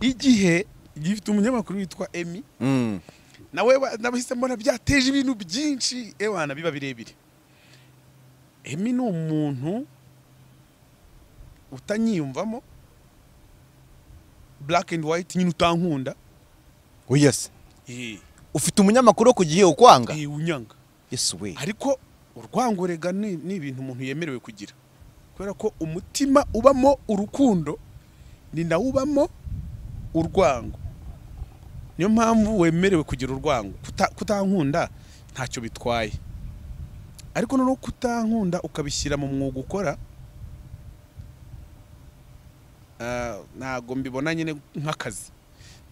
igihe gifite umunyamakuru witwa emi nawe nabahise mbona byateje ibintu byinshi ewana biba birebire emi ni umuntu utanyiyumvamo black and white nyine utankunda wiyase eh ufite umunyamakuru wo ku gihe ukwanga eh, unyanga yesu we ariko urwangorega ni ni ibintu umuntu yemerewe kugira kubera ko umutima ubamo urukundo ni nawo ubamo urwango niyo mpamvu wemerewe kugira urwango Kuta- kutankunda ntacyo bitwaye ariko noneho kutankunda ukabishyira mu mwuga ukora ah, ntago mbibona nyine nk'akazi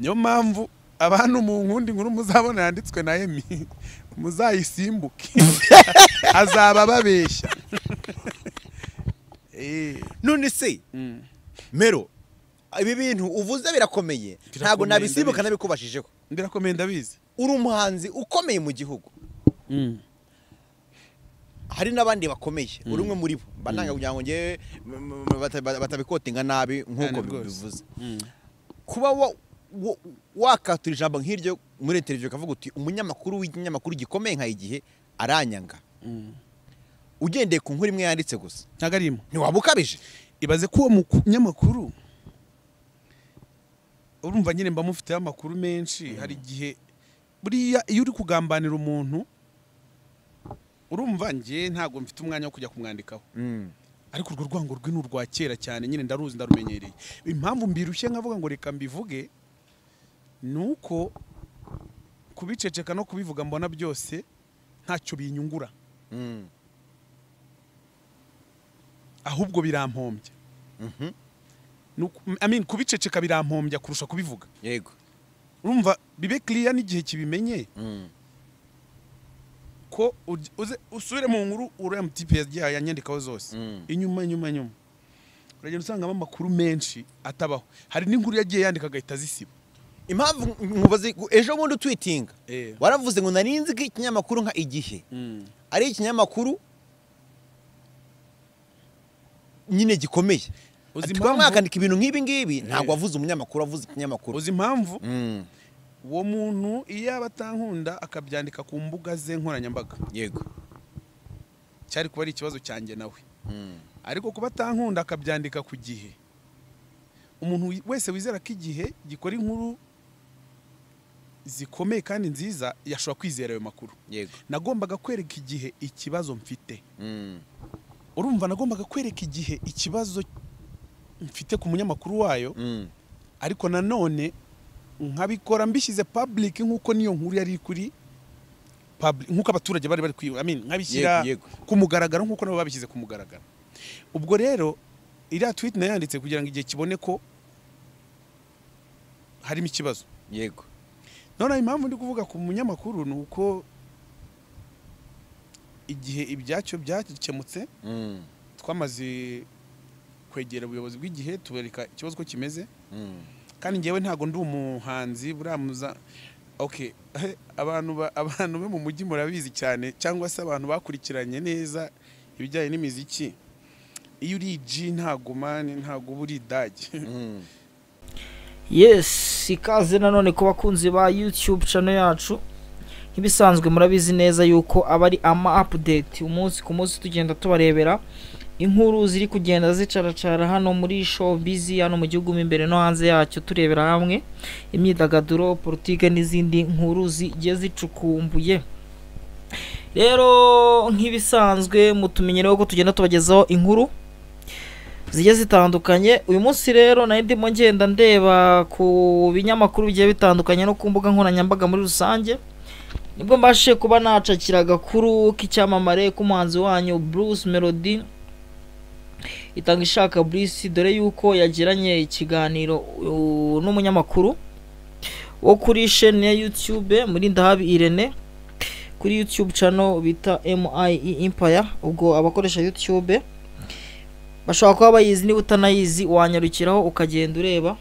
niyo mpamvu abantu mu nkundi nkuru muzabona yanditswe na emi muzayisimbuke azaba babeshya Eh, none se mm. mero ibi bintu uvuze birakomeye ntabwo Birakomeye, nabisibuka ndabizi. nabikubajijeho birakomeye ndabizi uri umuhanzi ukomeye mu gihugu Mm. hari n'abandi bakomeye uri umwe muri bo bananga kugira ngo njyewe m- m- bata- bata- batabikotinga nabi nk'uko Cyane bi- rwose. bivuze Mm. kuba wa- wa- wakatura ijambo nk'iryo muri televiziyo ukavuga uti umunyamakuru w'ikinyamakuru gikomeye nka igihe aranyanga Mm. ugendeye ku nkuru imwe yanditse gusa ntago arimo ntiwaba ukabije ibaze ko uwo munyamakuru urumva nyine mba mufiteho amakuru menshi hari igihe buriya iyo uri kugambanira umuntu urumva njye ntabwo mfite umwanya wo kujya kumwandikaho ariko urwo rwango rwe ni urwa kera cyane nyine ndaruzi ndarumenyereye impamvu mbirushye nkavuga ngo reka mbivuge ni uko kubiceceka no kubivuga mbona byose ntacyo binyungura Mm. ahubwo birampombya Mhm. Ni uku- I mean, kubiceceka birampombya kurusha kubivuga yego urumva bibe kiriya n'igihe kibimenye Mm. ko uj- uze- usubire mu nkuru uriya mutipe yagiye yanyandikaho zose Mm. inyuma inyuma inyuma uragenda usangamo amakuru menshi atabaho hari n'inkuru yagiye yandika agahita azisiba impamvu nkubaze ejo bundi utwitinga Eh. waravuze ngo nari nzi ko ikinyamakuru nka igihe Mm. ari ikinyamakuru nyine gikomeye Uzi Ati, impamvu- mwakandika ibintu nk'ibi ngibi ntabwo wavuze umunyamakuru wavuze ikinyamakuru uzi impamvu Mm, uwo muntu iyo yaba atankunda akabyandika ku mbuga ze nkoranyambaga yego cyari kuba ari ikibazo cyanjye nawe Mm, ariko kuba atankunda akabyandika ku gihe umuntu wi- wese wizera ko igihe gikora inkuru zikomeye kandi nziza yashobora kwizera ayo makuru yego nagombaga kwereka igihe ikibazo mfite Mm, urumva nagombaga kwereka igihe ikibazo mfite ku munyamakuru wayo mm, ariko nanone nkabikora mbishyize public nk'uko niyo nkuru yari kuri public nk'uko abaturage bari bari kwiba I mean, nkabishyira Yego, yego. ku mugaragaro nk'uko nabo babishyize ku mugaragaro ubwo rero iriya tweet nayo yanditse kugira ngo igihe kibone ko harimo ikibazo yego none impamvu ndi kuvuga ku munyamakuru ni uko igihe ibyacyo byakemutse Mm, twamaze kwegera ubuyobozi bw'igihe tubereka ikibazo ko kimeze mm, kandi njyewe ntabwo ndi umuhanzi buramuza okay abantu ba- abantu bo mu mujyi murabizi cyane cyangwa se abantu bakurikiranye neza ibijyanye n'imiziki iyo uri G ntabwo mani ntabwo uba uri idage mm. yes ikaze nanone ku bakunzi ba youtube channel yacu nk'ibisanzwe murabizi neza yuko aba ari ama update umunsi ku munsi tugenda tubarebera inkuru ziri kugenda zicaracara hano muri showbiz hano mu gihugu mo imbere no hanze yacyo turebera hamwe imyidagaduro politike n'izindi nkuru zigiye zicukumbuye rero nk'ibisanzwe mutumenyereho ko tugenda tubagezaho inkuru zigiye zitandukanye uyu munsi rero nari ndimo ngenda ndeba ku binyamakuru bigiye bitandukanye no ku mbuga nkoranyambaga muri rusange nibwo mbashije kuba nacakira agakuru k'icyamamare k'umuhanzi wanyu Bruce Melody itanga ishaka Bruce dore yuko yagiranye ikiganiro uh, n'umunyamakuru wo kuri sheni ya YouTube muri Ndahabi Irene kuri YouTube channel bita MIE Empire ubwo abakoresha YouTube bashobora kuba bayizi niba utanayizi wanyarukiraho ukagenda ureba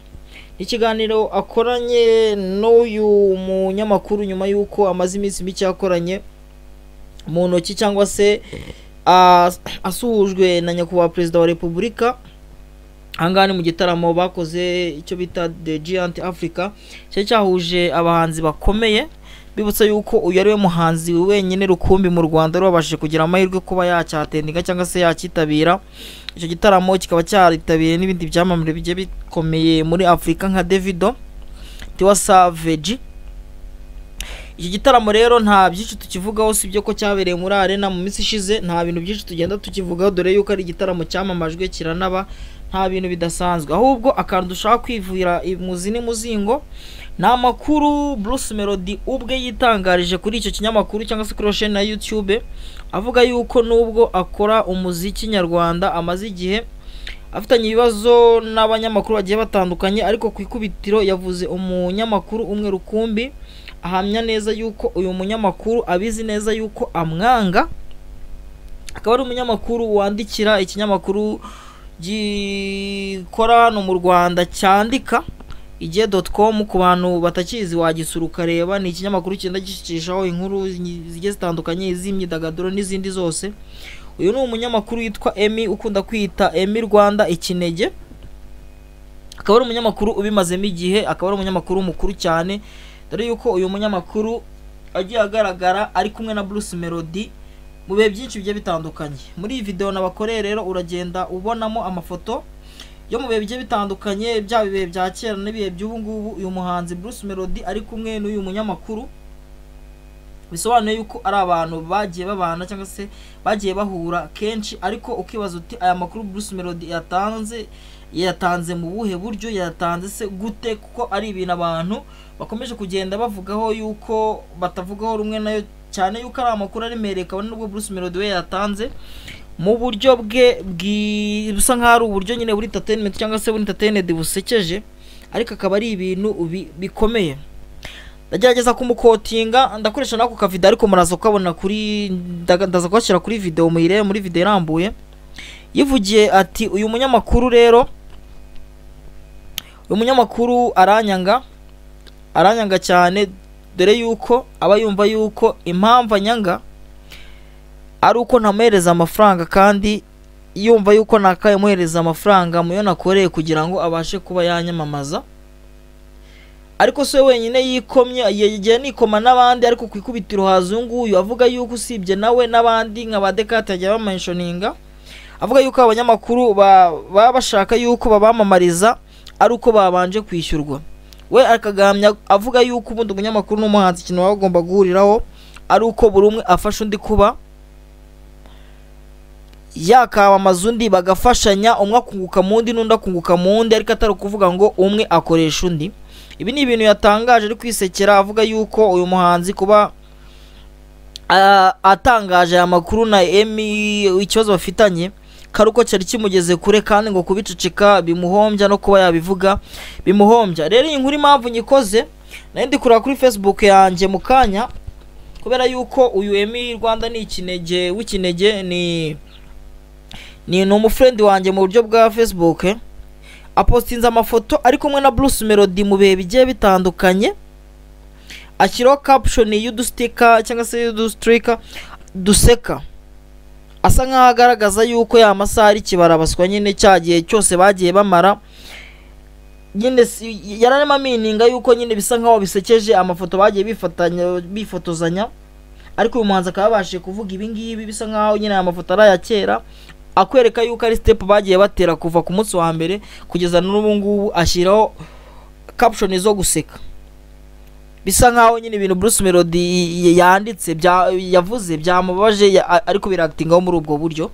ikiganiro akoranye n'uyu munyamakuru nyuma y'uko amaze iminsi mike yakoranye mu ntoki cyangwa se ah, asuhujwe na nyakubahwa perezida wa repubulika ahangaha ni mu gitaramo bakoze icyo bita the giant africa cyari cyahuje abahanzi bakomeye bibutsa yuko uyu ari we muhanzi wenyine rukumbi mu rwanda wari wabashije kugira amahirwe kuba yacyateninga cyangwa se yakitabira icyo gitaramo kikaba cyaritabiriwe n'ibindi byamamare bigiye bikomeye muri afurika nka davido tiwa saveji iki gitaramo rero nta byinshi tukivugaho si ibyo ko cyabereye muri arena mu minsi ishize nta bintu byinshi tugenda tukivugaho dore yuko ari igitaramo cyamamajwe kiranaba nta bintu bidasanzwe ahubwo akantu dushaka kwivura imuzi n'umuzingo ni amakuru Bruce Melody ubwe yitangarije kuri icyo kinyamakuru cyangwa se kuri iyo sheni ya YouTube avuga yuko nubwo akora umuziki nyarwanda amaze igihe afitanye ibibazo n'abanyamakuru bagiye batandukanye ariko ku ikubitiro yavuze umunyamakuru umwe rukumbi ahamya neza yuko uyu munyamakuru abizi neza yuko amwanga akaba ari umunyamakuru wandikira ikinyamakuru gikora hano mu Rwanda cyandika igihe doti komu ku bantu batakizi wagisura ukareba ni ikinyamakuru kigenda gishyikishaho inkuru zigiye zitandukanye iz'imyidagaduro n'izindi zose uyu ni umunyamakuru witwa emi ukunda kwita emi rwanda ikinege akaba ari umunyamakuru ubimazemo igihe akaba ari umunyamakuru mukuru cyane dore yuko uyu munyamakuru agiye agaragara ari kumwe na bruce melody mu bihe byinshi bigiye bitandukanye muri iyi videwo nabakoreye rero uragenda ubonamo amafoto yo mu bihe bigiye bitandukanye byaba ibihe bya kera n'ibihe by'ubu ngubu uyu muhanzi Bruce Melody ari kumwe n'uyu munyamakuru bisobanuye yuko ari abantu bagiye babana cyangwa se bagiye bahura kenshi ariko ukibaza uti aya makuru Bruce Melody yatanze yatanze mu buhe buryo yatanze se gute kuko ari ibintu abantu bakomeje kugenda bavugaho yuko batavugaho rumwe nayo cyane yuko ari amakuru aremereye kabone nubwo Bruce Melody we yatanze mu buryo bwe busa nk'aho ari uburyo nyine buri entertainment cyangwa se buri entertainment busekeje ariko akaba ari ibintu bikomeye ndagerageza kumukotinga ndakoresha n'ako kavido ariko muraza kukabona kuri ndaza kugashyira kuri video muyirebe muri video irambuye yivugiye ati uyu munyamakuru rero uyu munyamakuru aranyanga aranyanga cyane dore yuko aba yumva yuko impamvu anyanga ari uko ntamuhereza amafaranga kandi yumva yuko nakamuhereza amafaranga muyo nakoreye kugira ngo abashe kuba yanyamamaza ariko se wenyine yikomye yagiye nikoma n'abandi ariko ku ikubitiro hazunguyu avuga yuko usibye nawe n'abandi nka ba dekate yagiye bamenshoninga avuga yuko abanyamakuru baba bashaka yuko babamamariza ari uko babanje kwishyurwa we akagamya avuga yuko ubundi umunyamakuru n'umuhanzi ikintu baba bagomba guhuriraho ari uko buri umwe afasha undi kuba yakamamaza undi bagafashanya umwe akunguka mu wundi n'undi akunguka mu wundi ariko atari ukuvuga ngo umwe akoresha undi ibi ni ibintu yatangaje ari kwisekera avuga yuko uyu muhanzi kuba atangaje aya makuru na emi ikibazo bafitanye kari uko cyari kimugeze kure kandi ngo kubiceceka bimuhombya no kuba yabivuga bimuhombya rero iyi nkuru impamvu nyikoze nayo ndikura kuri facebook yanjye mu kanya kubera yuko uyu emi rwanda ni ikinege w'ikinege ni ni ni umufrendi wanjye mu buryo bwa facebook apostinze amafoto ari kumwe na Bruce Melody mu bihe bigiye bitandukanye ashyiraho caption y'udustika cyangwa se y'udustrika duseka asa nk'aho agaragaza yuko ya masaha ari kibarabaswa nyine cya gihe cyose bagiye bamara nyine yararema mininga yuko nyine bisa nk'aho bisekeje amafoto bagiye bifatanya bifotozanya ariko uyu muhanzi akaba yabashije kuvuga ibi ngibi bisa nk'aho nyine aya mafoto ari aya kera akwereka yuko ari sitepu bagiye batera kuva ku munsi wa mbere kugeza n'ubu ngubu ashyiraho caption zo guseka bisa nkaho nyine ibintu Bruce Melody yanditse yavuze byamubaje ariko biragitingaho muri ubwo buryo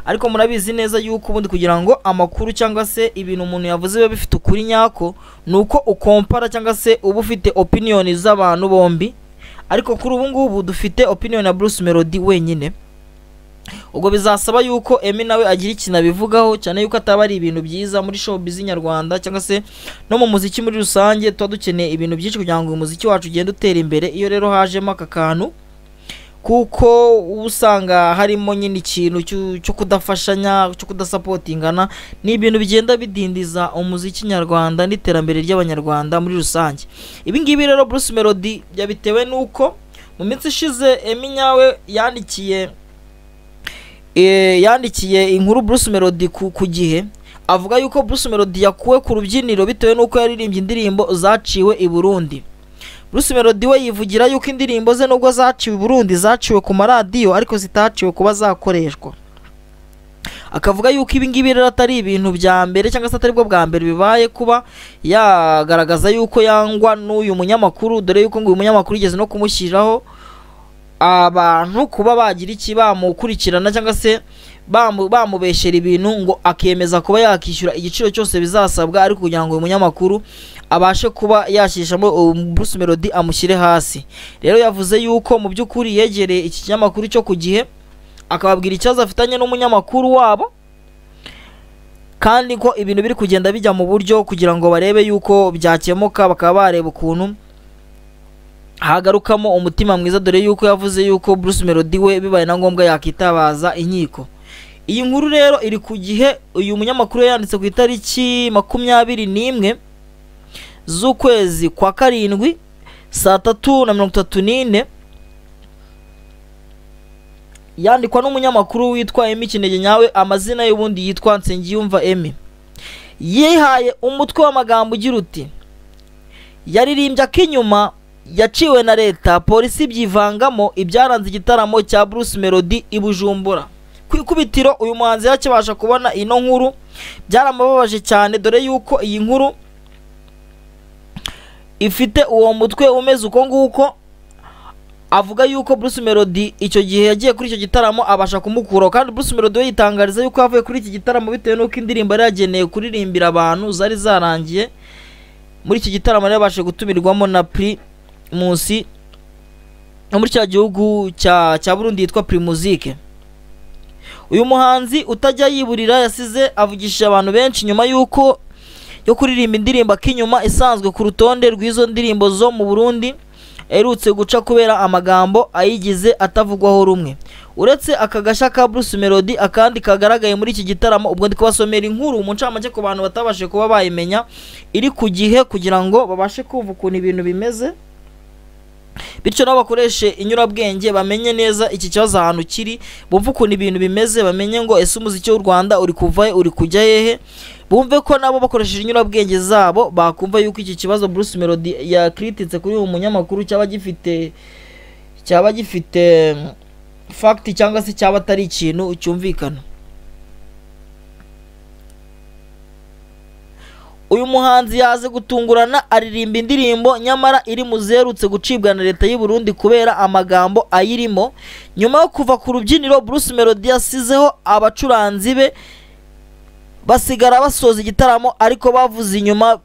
ariko murabizi neza yuko ubundi kugira ngo amakuru cyangwa se ibintu umuntu yavuze biba bifite ukuri nyako ni uko ukompara cyangwa se uba ufite opiniyoni z'abantu bombi ariko kuri ubu ngubu dufite opiniyoni ya Bruce Melody wenyine ubwo bizasaba yuko emi nawe agira ikintu abivugaho cyane yuko ataba ari ibintu byiza muri showbiz nyarwanda cyangwa se no mu muziki muri rusange tuba dukeneye ibintu byinshi kugira ngo uyu muziki wacu ugende utera imbere iyo rero hajemo aka kantu kuko uba usanga harimo nyine ikintu cyo kudafashanya cyo kudasapotingana ni ibintu bigenda bidindiza umuziki nyarwanda n'iterambere ry'abanyarwanda muri rusange ibi ngibi rero Bruce Melody yabitewe n'uko mu minsi ishize emi nyawe yandikiye yandikiye inkuru Bruce Melody ku gihe avuga yuko Bruce Melody yakuwe ku rubyiniro bitewe n'uko yaririmbye indirimbo zaciwe i Burundi Bruce Melody we yivugira yuko indirimbo ze nubwo zaciwe i Burundi zaciwe ku maradiyo ariko zitaciwe kuba zakoreshwa akavuga yuko ibi ngibi rero atari ibintu bya mbere cyangwa se atari bwo bwa mbere bibaye kuba yagaragaza yuko yangwa n'uyu munyamakuru dore yuko ngo uyu munyamakuru yigeze no kumushyiriraho abantu kuba bagira iki bamukurikirana cyangwa se bamu- bamubeshyera ibintu ngo akemeza kuba yakishyura igiciro cyose bizasabwa ariko kugira ngo uyu munyamakuru abashe kuba yashyishamo uwo Bruce Melody amushyire hasi rero yavuze yuko mu by'ukuri yegereye iki kinyamakuru cyo ku gihe akababwira ikibazo afitanye n'umunyamakuru wabo kandi ko ibintu biri kugenda bijya mu buryo kugira ngo barebe yuko byakemuka bakaba bareba ukuntu hagarukamo umutima mwiza dore yuko yavuze yuko Bruce Melody we bibaye na ngombwa yakitabaza inkiko iyi nkuru rero iri ku gihe uyu munyamakuru yanditse ku itariki makumyabiri n'imwe z'ukwezi kwa karindwi saa tatu na mirongo itatu n'ine yandikwa n'umunyamakuru witwa Emi Kinege nyawe amazina y'ubundi yitwa Nsengiyumva Emi yihaye umutwe w'amagambo ugira uti yaririmbye ak'inyuma yaciwe na leta polisi ibyivangamo ibyaranze igitaramo cya Bruce Melody i Bujumbura ku ikubitiro uyu muhanzi yakibasha kubona ino nkuru byaramubabaje cyane dore yuko iyi nkuru ifite uwo mutwe umeze uko nguko avuga yuko Bruce Melody icyo gihe yagiye kuri icyo gitaramo abasha kumukuraho kandi Bruce Melody we yitangariza yuko yavuye kuri iki gitaramo bitewe n'uko indirimbo yari yageneye kuririmbira abantu zari zarangiye muri iki gitaramo rero yabashije gutumirwamo na Primus wo muri cya gihugu cya cya Burundi yitwa Primusic uyu muhanzi utajya yiburira yasize avugishije abantu benshi nyuma y'uko yo kuririmba indirimbo akinyuma isanzwe ku rutonde rw'izo ndirimbo zo mu Burundi aherutse guca kubera amagambo ayigize atavugwaho rumwe uretse aka gashya ka Bruce Melody akandi kagaragaye muri iki gitaramo ubwo ndi kubasomera inkuru mu ncamake ku bantu batabashije kuba bayimenya iri ku gihe kugira ngo babashe kumva ukuntu ibintu bimeze bityo nabo bakoreshe inyurabwenge bamenye neza iki kibazo ahantu kiri bumve ukuntu ibintu bimeze bamenye ngo ese umuziki w'u rwanda uri kuva he uri kujya hehe bumve ko nabo bakoresheje inyurabwenge zabo bakumva yuko iki kibazo Bruce Melody yakirititse kuri uyu munyamakuru cyaba gifite cyaba gifite fagiti cyangwa se cyaba atari ikintu cyumvikana uyu muhanzi yaze gutungurana aririmba indirimbo nyamara iri mu zerutse gucibwa na leta y'u Burundi kubera amagambo ayirimo nyuma yo kuva ku rubyiniro Bruce Melody yasizeho abacuranzi be basigara basoza igitaramo ariko bavuza inyuma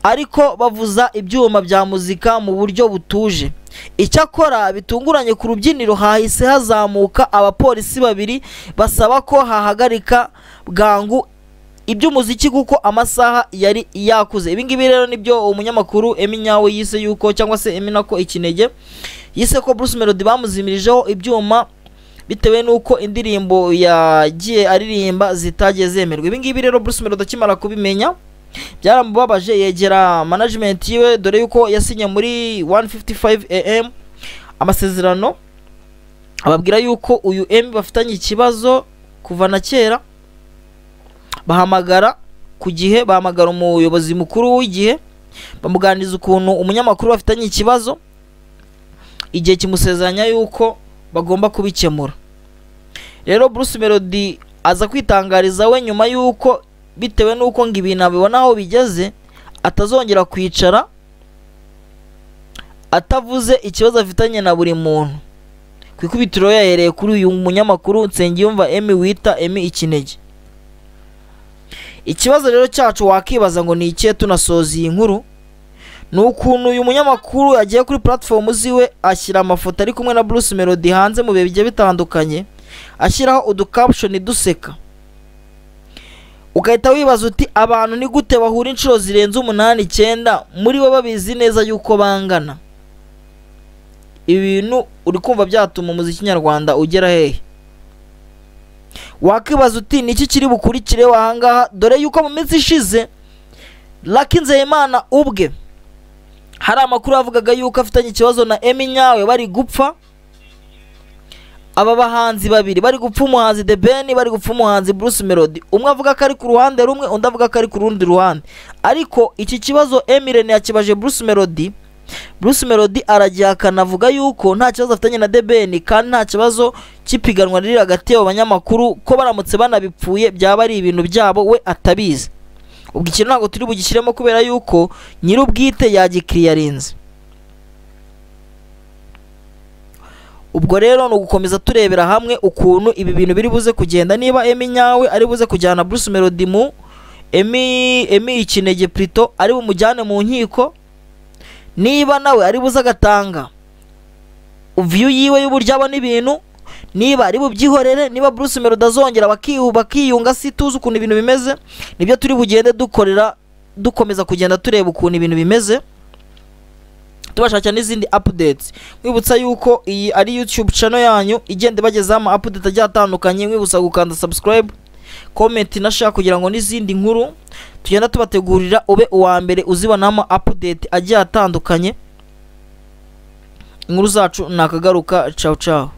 ariko bavuza ibyuma bya muzika mu buryo butuje icyakora bitunguranye ku rubyiniro hahise hazamuka abapolisi babiri basaba ko hahagarika bwangu iby'umuziki kuko amasaha yari yakuze ibi ngibi rero nibyo umunyamakuru Emi nyawe yise yuko cyangwa se Emi nako ikinege yise ko Bruce Melody bamuzimirije ibyuma bitewe n'uko indirimbo yagiye aririmba zitagiye zemerwa ibi ngibi rero Bruce Melody akimara kubimenya byaramubabaje yegera management yiwe dore yuko yasinye muri 155 am amasezerano ababwira yuko uyu Emi bafitanye ikibazo kuva na kera bahamagara ku gihe bahamagara umuyobozi mukuru w'igihe bamuganiriza ukuntu umunyamakuru bafitanye ikibazo igihe kimusezeranya yuko bagomba kubikemura rero Bruce Melody aza kwitangariza we nyuma y'uko bitewe n'uko ngo ibintu abibona aho bigeze atazongera kwicara atavuze ikibazo afitanye na buri muntu ku ikubitiro yahereye kuri uyu munyamakuru Nsengiyumva Emi wita Emi Ikinege ikibazo rero cyacu wakibaza ngo ni ikihe tunasoza iyi nkuru ni ukuntu uyu munyamakuru yagiye kuri platform ziwe ashyira amafoto ari kumwe na Bruce Melody hanze mu bihe bigiye bitandukanye ashyiraho uducaption duseka ugahita wibaza uti abantu ni gute bahura inshuro zirenze umunani icyenda muri bo babizi neza yuko bangana ibi bintu uri kumva byatuma umuziki nyarwanda ugera hehe wakwibaza uti niki kiri bukurikire wahangaha dore yuko mu minsi ishize Lucky Nzeyimana ubwe hari amakuru yavugaga yuko afitanye ikibazo na Emi nyawe bari gupfa aba bahanzi babiri bari gupfa umuhanzi The Ben bari gupfa umuhanzi Bruce Melody umwe avuga ko ari ku ruhande rumwe undi avuga ko ari ku rundi ruhande ariko iki kibazo Eminem yakibaje Bruce Melody Bruce Melody aragihakana avuga yuko nta kibazo afitanye na The Ben kandi nta kibazo cy'ipiganwa riri hagati y'abo banyamakuru ko baramutse banabipfuye byaba ari ibintu byabo we atabizi ubwo ikintu ntabwo turi bugishyiremo kubera yuko nyir'ubwite yagikiriyarinze ubwo rero ni ugukomeza turebera hamwe ukuntu ibi bintu biri buze kugenda niba emi nyawe ari buze kujyana Bruce Melody mu emi emi ikinege plito ari bumujyane mu nkiko niba nawe ari buze agatanga viyu yiwe y'uburyo abona ibintu niba ari bubyihorere niba Bruce Melody azongera bakiyu- bakiyunga si tuzi ukuntu ibintu bimeze nibyo turi bugende dukorera dukomeza kugenda tureba ukuntu ibintu bimeze tubashakira n'izindi updates mwibutsa yuko iyi ari youtube channel yanyu igenda ibagezaho ama update agiye atandukanye mwibutsa gukanda subscribe comment na share kugira ngo n'izindi nkuru tugenda tubategurira ube uwa mbere uzibonamo update agiye atandukanye inkuru zacu nakagaruka ciao ciao